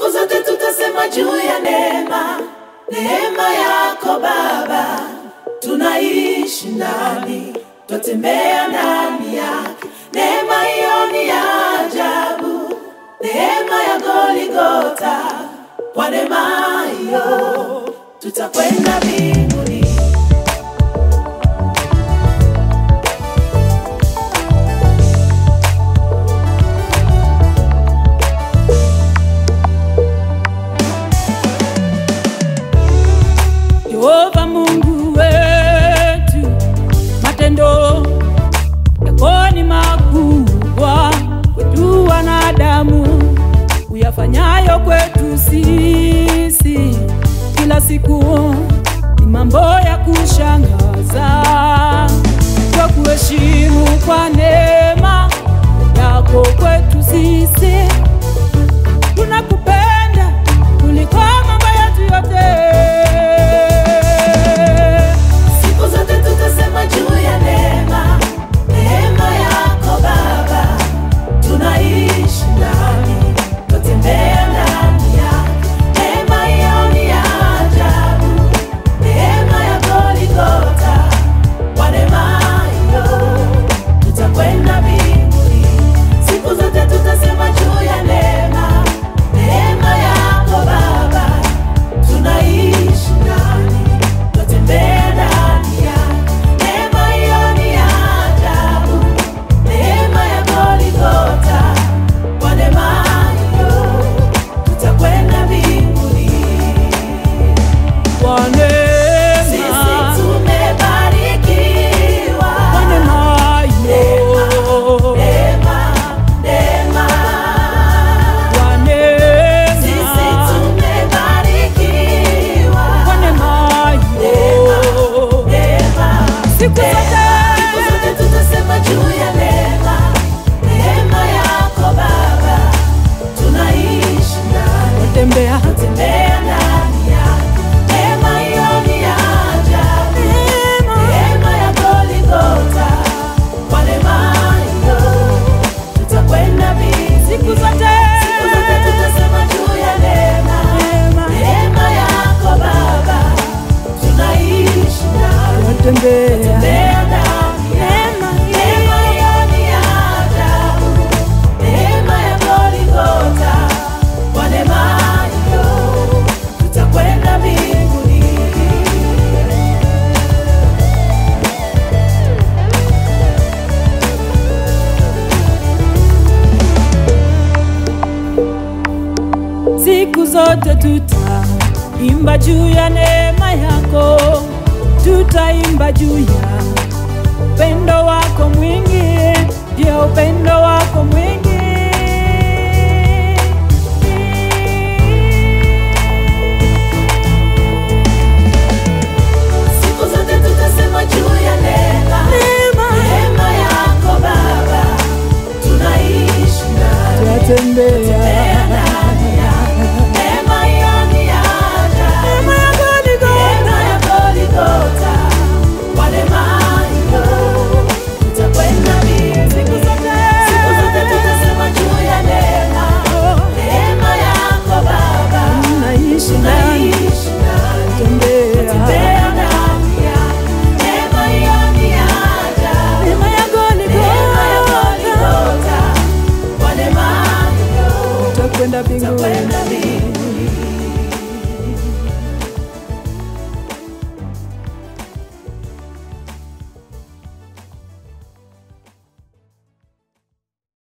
Siku zote tutasema juu ya neema, neema yako Baba. Tunaishi ndani, twatembea ndani yake. Neema hiyo ni ya ajabu, neema ya Goligota. Kwa neema hiyo tutakwenda mbinguni. Yehova Mungu wetu, matendo yako ni makubwa kwetu wanadamu, uyafanyayo kwetu sisi kila siku ni mambo ya kushangaza. Kwa kuheshimu kwa neema yako kwetu sisi, tunakupenda kuliko mambo yetu yote. Siku zote tutasema juu ya neema, neema yako Baba. Tunaishi ndani, twatembea ndani yake. Neema hiyo ni ya ajabu, neema ya Goligota. Kwa neema hiyo tutakwenda mbinguni. Siku zote tutasema juu ya neema, neema yako Baba. Tunaishi ndani, twatembea ndani yake. Neema hiyo ni ya ajabu, neema ya Goligota. Kwa neema hiyo tutakwenda mbinguni. Kwa Sisi neema, tumebarikiwa. kwa neema hiyo, Neema, neema. kwa Sisi neema, tumebarikiwa. kwa neema hiyo. Neema, Siku zote siku zote tutasema juu ya neema, neema yako Baba. Tunaishi ndani, tembea tembea ndani yake. Neema hiyo ni ya ajabu, neema ya Goligota. Kwa neema hiyo tutakwenda mbinguni. siku zote Siku zote tutasema juu ya neema, neema, neema yako Baba. Tunaishi ndani, tembea tembea ndani yake. Neema hiyo ni ya ajabu, neema ya Goligota. Kwa neema hiyo tutakwenda mbinguni. siku zote tutaimba juu ya neema yako, tutaimba juu ya upendo wako mwingi, ndio upendo wako mwingi. Siku zote tutasema juu ya neema, Neema. neema yako Baba. Tunaishi ndani, Twatembea tembea ndani yake. Neema hiyo ni ya ajabu, neema ya Goligota, neema ya Goligota. Kwa neema hiyo tutakwenda mbinguni. siku zote Siku zote tutasema juu ya neema, neema yako Baba. naishi ndani, Tunaishi ndani, tembea tembea ndani yake. Neema hiyo ni ya ajabu. neema ya Neema ya Goligota, Goligota. Kwa neema hiyo tutakwenda mbinguni. tutakwenda mbinguni.